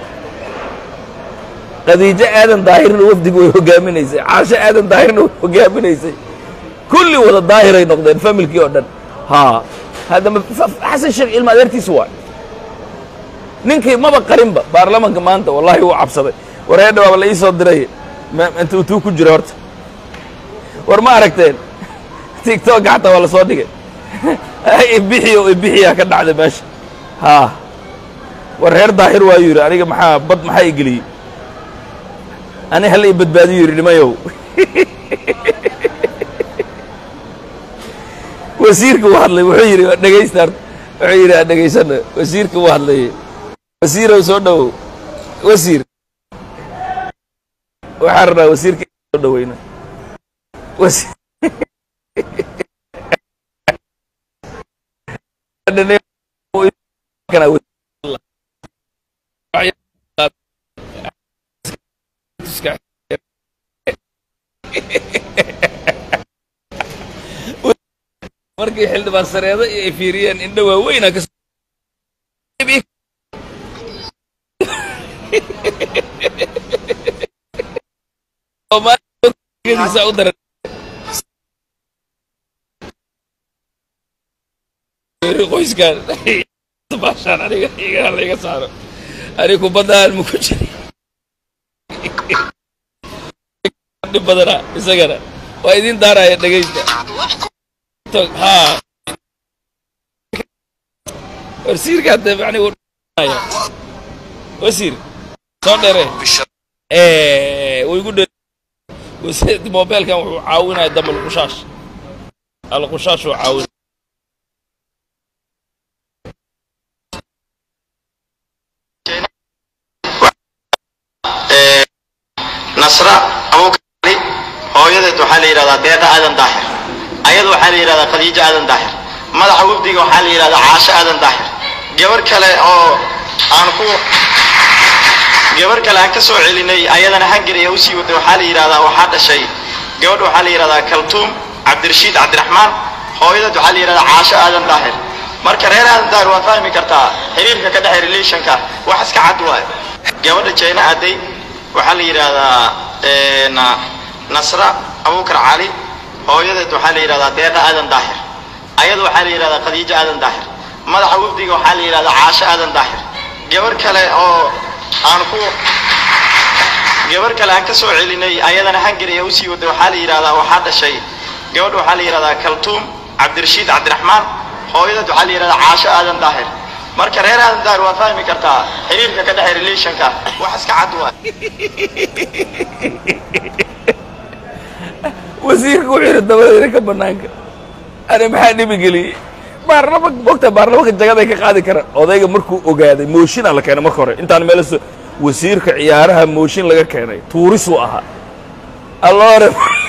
khadiijo aadan daahirna wafdigu way hogaaminaysay caasho aadan daahirna way hogaaminaysay kulli wada daahiray noqdeen familkii oo dhan haa haddama fa- xasan sheekh ilma adeertiisa waay ninkii maba qarinba baarlamanka maanta wallaahi wuu cabsaday wareedha waaba la ii soo diray ma- inta utuu ku jira horta war ma aragteen tigtooka xataa waa la soo dhigay ibixiyo ibixiyaa ka dhacday meesha haa war reer daahir waayuu yidhi aniga maxaa bad maxaa i geliyey ani hala i badbaadiyu yidhi nimayow wasiirka uu hadlay wuxuu yidhi waa dhegaysta horta wuxuu yidhi aan dhegaysana wasiirka uu hadlayay wasiirow soo dhowow wasiir waxaan rabnaa wasiirka inaan soo dhoweyno wasiir markii xildhibaan sareeda iyo ay fiiriyeen indho waaweynaa ka Soomaaliya u daran qoyskan baashaan aniga iga layga saaro aniga kubadaan ma ku jiri dhib badana isagana waa idin daaraya dhegaysta ha wasiirka hadda macni wuu dhaya wasiir soo dhere way igu dhe wasiir mobilkan wuxuu caawinaya damba alqushaash alqushaash uu caawin nasra abuukari hooyadeed waxaa la yidhahdaa deeqa aadan daahir ayada waxaa la yidhahdaa khadiijo aadan daahir madaxa wafdiga waxaa la yidhahdaa caasho aadan daahir gabar kale oo aan ku gabar kale aan ka soo celinay ayadana hangari ee usii waday waxaa la yidhahdaa waxaa dhashay gabadh waxaa la yidhahdaa kaltuum cabdirashiid cabdiraxmaan hooyadeed waxaa la yidhahdaa caasho aadan daahir marka reer aadan daahir waad fahmi kartaa xiriirka ka dhexe relationka wax iska cad waayo gabadha jayna aaday waxaa la yidhaahdaa nasra abuukar cali hooyadeed waxaa la yidhahdaa deeqa aadan daahir ayada waxaa la yidhahdaa khadiijo aadan daahir madaxa wafdiga waxaa la yidhahdaa caasho aadan daahir gabar kale oo aan ku gabar kale aan ka soo celinay ayadana hangari ee usii waday waxaa la yidhahdaa waxaa dhashay gabadh waxaa la yidhahdaa kaltuum cabdirashiid cabdiraxmaan hooyadeed waxaa la yidhahdaa caasho aadan daahir marka reer aadan daahir waad fahmi kartaa xiriirka ka dhexe relationka wax iska cad waa wasiirka wuxuu yidhi dabadeeda ka bannaanka ani maxaa dhibi geliyey baarlamanka mogta baarlamanka jagaday ka qaadi karaan odayga markuu ogaaday mooshinaa la keenay marka hore intaan meel so wasiirka ciyaaraha mooshin laga keenay tuurisuu ahaa alloore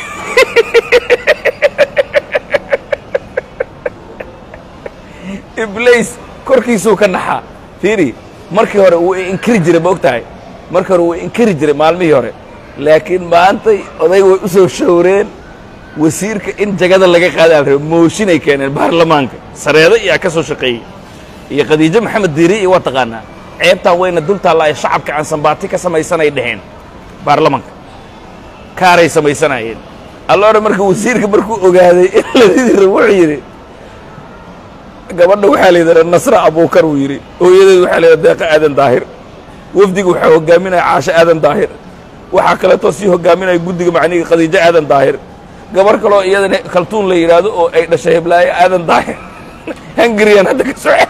iblays korkiisuu ka naxaa fiiri markii hore wuu inkiri jiray ma og tahay markii hore wuu inkiri jiray maalmihii hore laakiin maantay odayga way u soo showreen wasiirka in jagada laga qaadaan rabo mooshinay keeneen baarlamaanka sareedo iyaa ka soo shaqeeyey iyo khadiijo maxamed diiri iyo waa taqaanaa ceebtaan wayna dul taalla ay shacabka aan sambaati ka samaysanay dheheen baarlamanka kaaray samaysanaayeen alloore marka wasiirka markuu ogaaday in la ridi rabo wuxuu yidhi gabadha waxaa la yidhahdaa nasra abuukar uu yidhi hooyadeed waxaa la yidhahdaa deeqa aadan daahir wafdiga waxaa hogaaminaya caasho aadan daahir waxaa kaleetoo sii hogaaminaya guddiga macniga khadiijo aadan daahir gabar kaloo iyadana kaltuun la yidhaahdo oo ay dhashay heblaayo aadan daahir hungariyan hadda ka soo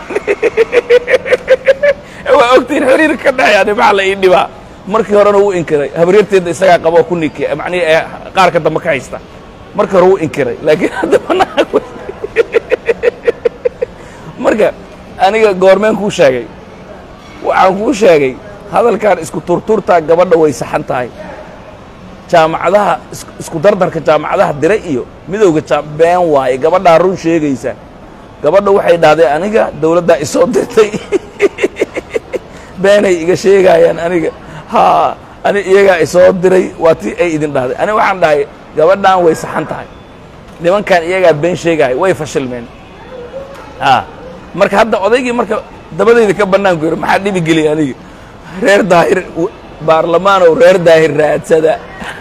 waa ogtiin xiriirka ka dhexeeya maxaa la ii dhibaa markii horena wuu inkiray habaryarteedda isagaa qaba oo ku nikiya macnihi ee qaarka dambe ka haysta markii hore wuu inkiray laakiin hadda banaan marka aniga goormeen kuu sheegay waxaan kuu sheegay hadalkan isku turturtaa gabadha way saxan tahay jaamacadaha isku dardarka jaamacadaha dire iyo midowga been waaye gabadhaa run sheegaysa gabadha waxay dhahday aniga dawladdaa isoo dirtay beenay iga sheegaayaan aniga haa ani iyagaa isoo diray waa tii ay idin dhahday ani waxaan dhahay gabadhan way saxan tahay nimankan iyagaa been sheegaaya way fashilmeen a marka hadda odaygii marka dabadayda ka bannaanku yidhi maxaa dhibi geliya aniga reer daahir baarlamaanow reer daahir raadsada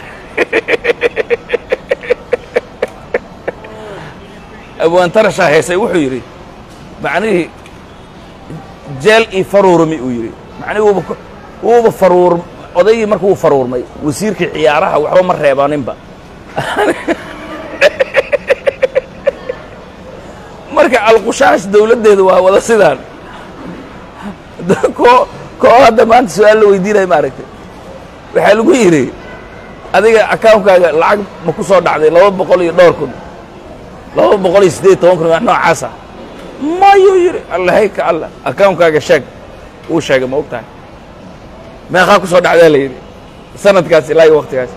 abwaantarashaa heesay wuxuu yidhi macnihii jeel io faruurmi uu yidhi macnihi wuuba wuuba faruur odaygii marka wuu faruurmay wasiirkii ciyaaraha waxba ma reebaninba marka alqushaash dawladdeeda waa wada sidaan ko koo hadda maanta su-aal la weydiinaya maaragtay waxaa lagu yidhi adiga akaunkaaga lacag ma ku soo dhacday laba boqol iyo dhowr kun laba boqol iyo siddeed toban kun wax noocaasa mayuu yidhi allahay ka alla akaunkaaga sheeg uu sheegay ma og tahay meeqaa ku soo dhacdaa la yidhi sanadkaas ilaa iyo waktigaas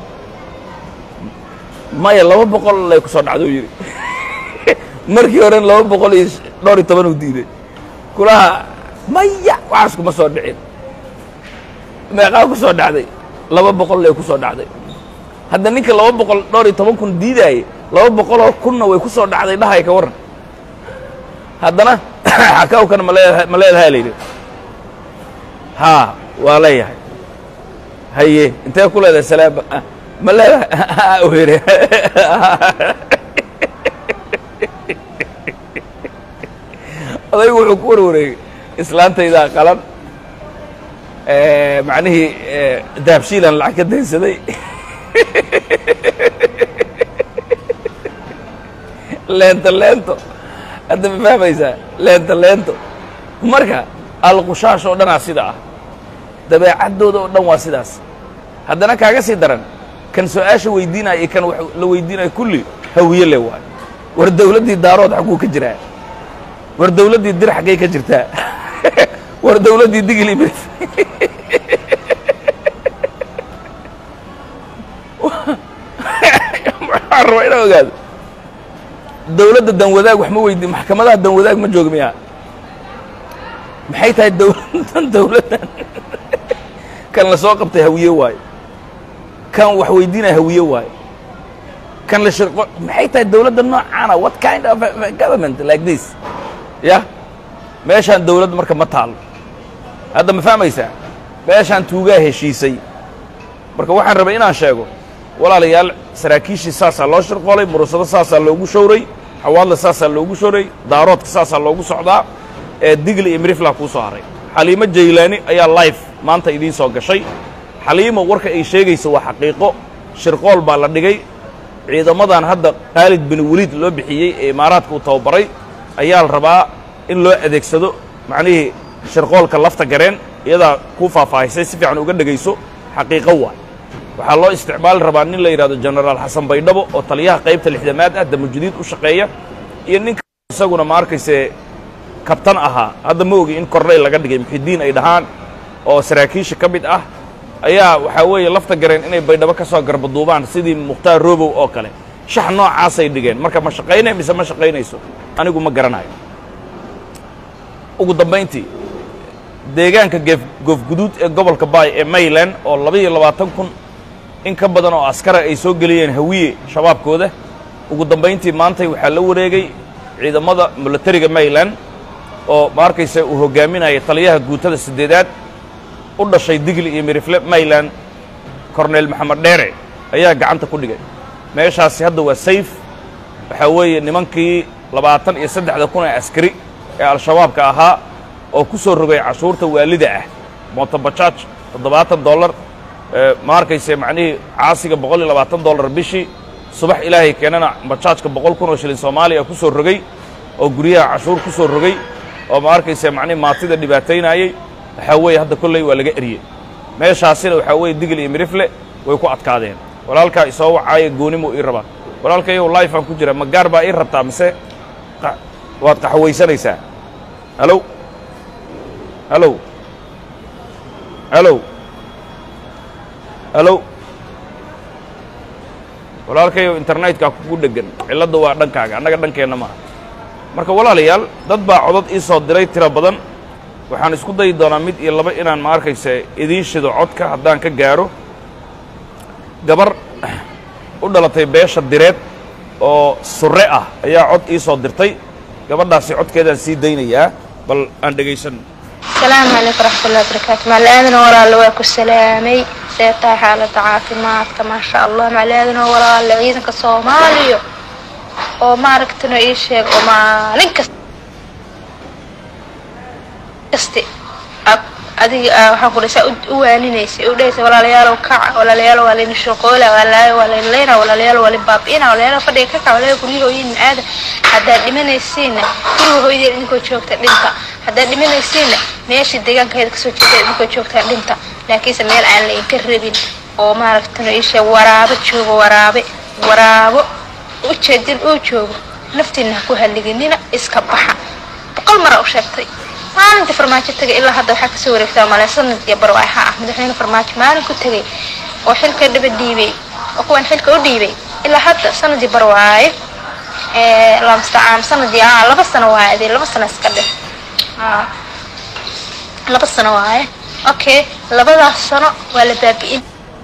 maya laba boqol lay ku soo dhacda u yidhi markii horen laba boqol iyo dhowr iyo toban uu diiday kulaha maya waxaas kuma soo dhicin meeqaa ku soo dhacday laba boqol lay ku soo dhacday hadda ninka laba boqol dhowr iyo toban kun diidaayey laba boqoloo kunna way ku soo dhacday dhahay ka warran haddana akawkana maleedaha ma leedahay la yidhi haa waa leeyahay haye intee ku leedahay salaaba ma leedahay u yidhi odaygu wuxuu ku warwareegay islaantaydaa qalan macnihii dahabshiilan lacag ka daynsaday leento leento hadda ma fahmaysaa leento leento marka alqushaash oo dhanaa sida ah dabeecaddooda oo dhan waa sidaas haddana kaaga sii daran kan su-aasha weydiinaya iyo kan wax la weydiinaya kulli hawiye le waayo war dawladdii daarood xagguu ka jiraa war dawladdii dir xaggay ka jirtaa war dawladdii digili bes waxaan rabaa inaa ogaado dawladda danwadaag wax ma weydiin maxkamadaha danwadaag ma jooga miyaa maxay tahay dawladdan dawladdan kan la soo qabtay hawiye waayo kan wax weydiinaya hawiye waayo kan la shirqo maxay tahay dawladda noocaana what kind of a government like this ya meeshaan dawladda marka ma taalo hadda ma fahmaysaa meeshaan tuugaa heshiisay marka waxaan rabay inaan sheego walaalayaal saraakiishii saasaa loo shirqoolay murusado saasaa loogu showray xawaadle saasaa loogu showray daaroodka saasaa loogu socdaa ee digli iyo mirifla kuu soo haray xaliimo jaylaani ayaa life maanta idiin soo gashay xaliimo warka ay sheegayso waa xaqiiqo shirqool baa la dhigay ciidamadan hadda khaalid bin weliid loo bixiyey ee imaaraadka uu tababaray ayaa la rabaa in loo adeegsado macnihii shirqoolka lafta gareen iyadaa kuu faahfaahisay si fiican uga dhegayso xaqiiqo waa waxaa loo isticmaali rabaa nin la yidhahdo jenaraal xasan baydhabo oo taliyaha qaybta lixdamaad ah damujudiid u shaqeeya iyo ninka isaguna ma arkayse kabtan ahaa hadda ma ogi in korneyl laga dhigay muxidiin ay dhahaan oo saraakiisha ka mid ah ayaa waxaa weeye lafta gareen inay baydhabo ka soo garbaduubaan sidii mukhtaar robow oo kale shax noocaasay dhigeen marka ma shaqaynay mise ma shaqaynayso anigu ma garanayo ugu dambayntii deegaanka geef goofguduud ee gobolka baay ee mayland oo labaiyo labaatan kun in ka badan oo askara ay soo geliyeen hawiye shabaabkooda ugu dambayntii maantay waxaa la wareegay ciidamada milatariga mayland oo ma arkaysa uu hoggaaminaya taliyaha guutada siddeedaad u dhashay digli iyo mirifle mayland korneyl maxamed dheere ayaa gacanta ku dhigay meeshaasi hadda waa sayf waxaa weeye nimankii labaatan iyo saddexda kun ee askari ee al-shabaabka ahaa oo ku soo rogay cashuurta waalida ah motobajaaj toddobaatan dollar ma arkayse macnihii caasiga boqol iyo labaatan dollar bishii subax ilaahay keenana bajaajka boqol kun oo shilin soomaaliya ku soo rogay oo guryaha cashuur ku soo rogay oo ma arkayse macnihi maatida dhibaataynaayey waxaa weeye hadda kolley waa laga eryey meeshaasina waxaa weeye digil iyo mirifle way ku adkaadeen walaalkaa isoo wacaaya goonimuu ii rabaa walaalkayow lifeaan ku jira ma gaar baa ii rabtaa mise waad qaxwaysanaysaa halow halow halow halow walaalkayow internetkaa kugu dheggan cilladda waa dhankaaga annaga dhankeenna maaha marka walaalayaal dad baa codod ii soo diray tiro badan waxaan isku dayi doonaa mid iyo laba inaan ma arkaysa idiin shido codka haddaan ka gaaro gabar u dhalatay beesha direed oo surre ah ayaa cod ii soo dirtay gabadhaasi codkeedaan sii daynayaa bal aan dhegaysan asalaamu calaykum waraxmatullahi wabarakaatu macalaadana walaale waa ku salaamay see tahay xaaladda caafimaadka maasha allah macalaadana walaale ciidanka soomaaliya oo maaragtana ii sheeg oo maalin kasta kasti adiga waxaan ku dhasa u waaninaysay u dhahaysa walaalayaalow kaca walaalayaalow waa layna shaqoola walaalayaal waa layna leyna walaalayaal waa lin baabi'ina walaalayaal fadhiga ka kaca walaalayaal guryaha hooyin aada haddaad dhimanaysiinna guriga hooyadeen idinkoo joogta dhinta haddaad dhimanaysiinna meeshii deegaankaheeda kasoo jeeda idinkoo joogtaa dhinta laakiinse meel aan la inka rabin oo maaragtana isha waraabo joogo waraabe waraabo ujeedin uu joogo naftiina ha ku halliginina iska baxa boqol mara u sheegtay maalintii farmaajo tagay ilaa hadda waxaa kasoo wareegtaa male sanadkii barwaaxa ah madaxweyne farmaajo maalin ku tegay oo xilka dhaba dhiibay oo kuwan xilka u dhiibay ilaa hadda sanadii barwaaye lamstacaam sanadii a laba sano waaye adee laba sano iska dheh laba sano waaye okay labadaas sano waa la baabi'in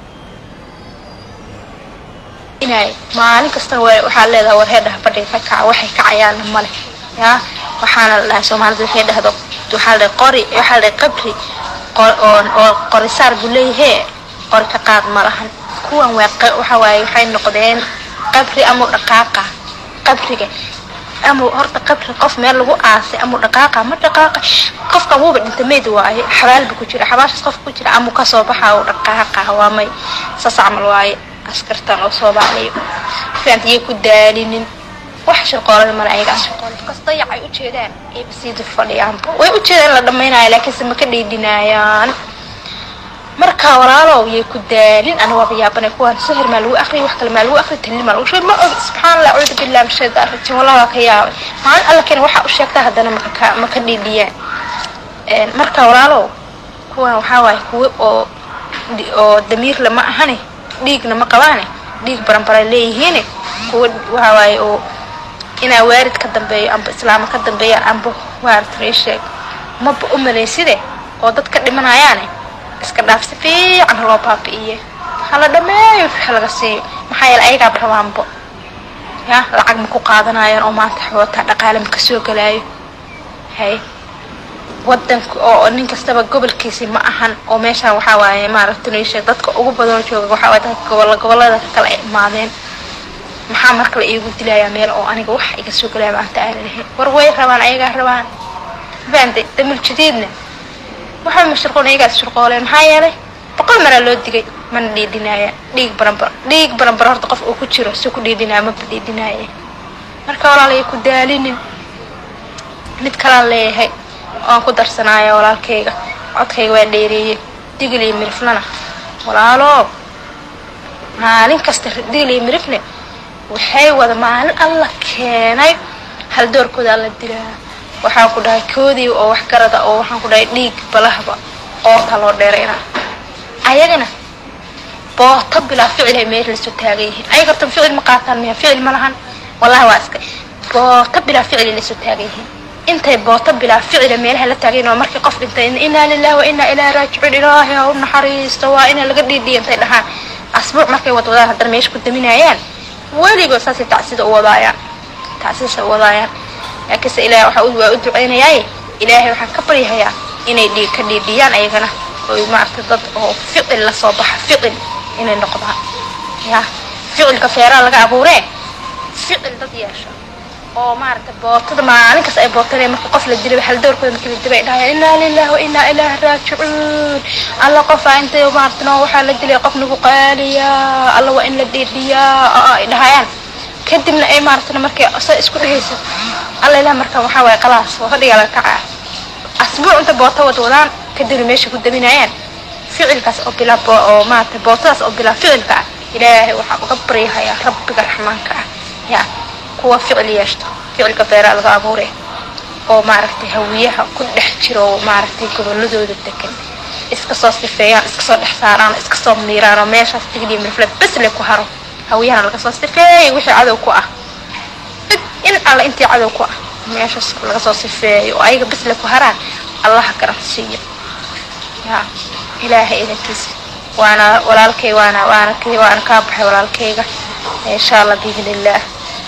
inay maalin kastana waxaa leedahay war heedhaha fadhiga ka kaca waxay kacayaanna male yaa waxaana la dhahay soomaalida waxay dhahdo waxaa la dhahay qori waxaa la dhahay qabri oo qorisaar buu leeyahee qori ka qaad ma lahan kuwan waa waxa waaye waxay noqdeen qabri amau dhaqaaqa qabriga ama horta qabri qof meel lagu aasay amau dhaqaaqa ma dhaqaaqa qofka wuuba dhinta meyd waaye xabaalba ku jira xabaashaas qofka ku jira amau kasoo baxa u dhaqaaqa waa may saas camal waaye askartan oo soomaaliya fahamta iyo ku daalinin wax shaqoolada male ayaga kasta yac ay ujeedaan ayba sii dul fadhiyaanba way ujeedaan la dhammaynayo laakiinse ma ka dhiidhinayaan marka walaalow yay ku daalin ana waaba yaabanay kuwaan sahir maa lagu akriya wax kale maa lagu akriya talli maa lagu sheeg ma og subxaan allah acuudu billahi min shaytaan rajim wallahi waa ka yaabay maalin alla keena waxaa u sheegtaa haddana maka ka ma ka dhiidhiyaan marka walaalow kuwan waxaa waaye kuwo oo oo damiirle ma ahane dhiigna ma qabaane dhiig baranbaray leeyihiine kuwo waxaa waaye oo inaa waarid ka dambeeyo amba islaama ka dambeeyaan amba waarata ii sheeg maba u malayside oo dad ka dhimanayaane iska dhaaf si fiican loo baabi'iye hala dhameeyo wix laga siiyo maxaa yeele ayagaaba rabaanbo ya lacag ma ku qaadanayaan oo maanta xootaa dhaqaale ma kasoo galaayo hay wadanka oo nin kastaba gobolkiisi ma ahan oo meeshaan waxaa waaye maaragta niisheeg dadka ugu badanoo jooga waxaa waaye dadka gobolla gobollada kale ay imaadeen maxaa marka la iigu dilayaa meel oo aniga wax iga soo galaya maanta aana lahayn war way rabaan ayagaa rabaan fahamtay damul jadiidna waxaa mashruqoon ayagaas shurqooleen maxaa yeelay boqol maraa loo digay mana dhiidhinaaya dhiig baranbar dhiig baranbar horta qof uu ku jiro si ku dhiidhinaya maba dhiidhinaaye marka walaalaya ku daalinin mid kalaan leeyahay oan ku darsanaayo walaalkayga codkayga waa dheereeyey digil iyo miriflana walaalo maalin kasta digil iyo mirifne waxay wada maalin alla keenay hal doorkooda alla dilaa waxaan ku dhahay koodii oo wax garada oo waxaan ku dhahay dhiig balahba qoorta loo dheerayna ayagana booto bilaa ficilay meel lasoo taagan yihiin ayaga horta ficil ma qaataan miya ficil ma lahan wallahi waa iska booto bilaa ficilay lasoo taagan yihiin intay booto bilaa ficila meelaha la taagayn oo markii qof dhintay inaa lillahi wa inaa ilaahi raajicuun ilaahay ha u naxariisto waa ina laga dhiidhiya intay dhahaan asbuuc markay wadwadaan haddana meesha ku daminayaan weliba saasay tacsida u wadaayaan tacsidaasay u wadaayaan laakiinse ilahay waxa waa u duceynayaaye ilaahay waxaan ka baryahayaa inay dhiig ka dhiidhiyaan ayagana oy maaragtay dad oo ficil lasoo baxa ficil inay noqdaan ya ficilka feeraa laga abuuree ficil dad yeesha oo maaragtay bootada maalin kasta ay bootanaya marka qof la dilay hal doorkooda markii la dilay ay dhahayaan inaa lillahi wa inaa ilaahi raajicuun alla qofaa intay maaragtay noo waxaa la dilay qof nagu qaaliyaa alla waa in la dhiidhiyaa ay dhahayaan kadibna ay maaragtay markay sa isku dhehaysa alla ilaah marka waxaa waaye qalaas waa fadhigaa laga kacaa asbuuc inta booto wadwadaan kadibna meesha ku daminayaan ficilkaas oo bilaa oo maaragtay bootadaas oo bilaa ficilka ah ilaahay waxaa uga baryahayaa rabbiga raxmaanka ah yaa kuwa ficil yeeshto ficilka feeraa laga abuuray oo maaragtay hawiyaha ku dhex jiro oo maaragtay goboladooda degan iska soo sifeeyaan iska soo dhex saaraan iska soo miiraan oo meeshaas tigniya mirfle bes le ku haro hawiyahana laga soo sifeeyay wixii cadow ku ah in alla intii cadow ku ah meeshaas laga soo sifeeyo oo ayaga bes le ku haraan allaha garansiiyo yaa ilaahay idankiisa waana walaalkay waana waana waana kaa baxay walaalkayga insha allah biidni illaah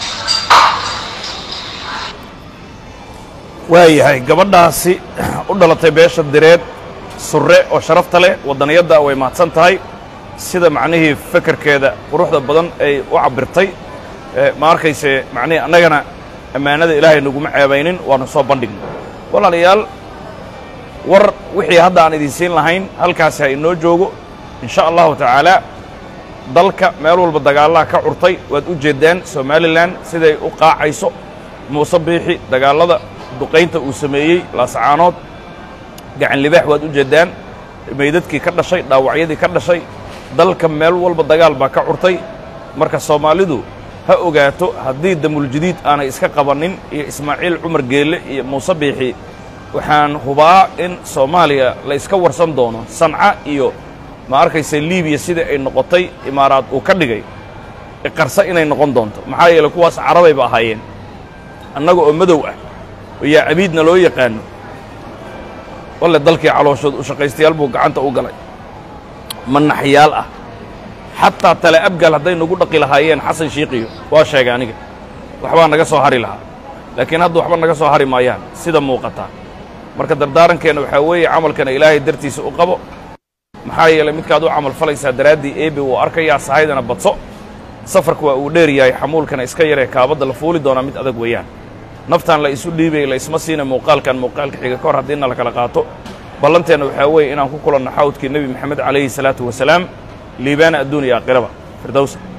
waayahay gabadhaasi u dhalatay beesha direed surre oo sharafta leh waddaniyadda way mahadsan tahay sida macnihii fekerkeeda quruxda badan ay u cabbirtay ma arkayse macnihii annagana ammaanada ilaahay naguma ceebaynin waanu soo bandhigna walaalayaal war wixii hadda aan idin siin lahayn halkaasi ha inoo joogo in sha allahu tacaalaa dalka meel walba dagaallaha ka curtay waad u jeeddaan somalilan siday u qaacayso muuse biixi dagaallada duqaynta uu sameeyey laasacaanood gacan libaax waad u jeeddaan meydadkii ka dhashay dhaawacyadii ka dhashay dalka meel walba dagaal baa ka curtay marka soomaalidu ha ogaato haddii damuljadiid aanay iska qabannin iyo ismaaciil cumar geelle iyo muuse biixi waxaan hubaa in soomaaliya la iska warsan doono sanca iyo ma arkaysa libiya sidai ay noqotay imaaraad uu ka dhigay qarsa inay noqon doonto maxaa yeeley kuwaas carabayba ahaayeen annaga oo madow ah oo yaa cabiidna loo yaqaano walle dalkii calooshood u shaqaystayaal buu gacanta u galay manaxyaal ah xataa tale abgaal hadday nagu dhaqi lahaayeen xasan shiiqiyo waa sheegay aniga waxbaa naga soo hari lahaa laakiin hadda waxba naga soo hari maayaan sida muuqataa marka dardaarankeenna waxaa weeye camalkana ilaahay dartiisa u qabo maxaa yeelay midkaad u camal falaysaa daraaddii eebe wuu arkayaa sahaydana badso safarka waa uu dheer yahay xamuulkana iska yaree kaabadda la fuuli doonaa mid adag weeyaan naftaan la isu dhiibay la isma siina muuqaalkan muuqaalka xiga ka hor haddiina la kala qaato ballanteenna waxaa weeye inaan ku kulanno xawdkii nebi moxamed calayhi salaatu wasalaam liibaana adduun iyo aakhiraba firdowsa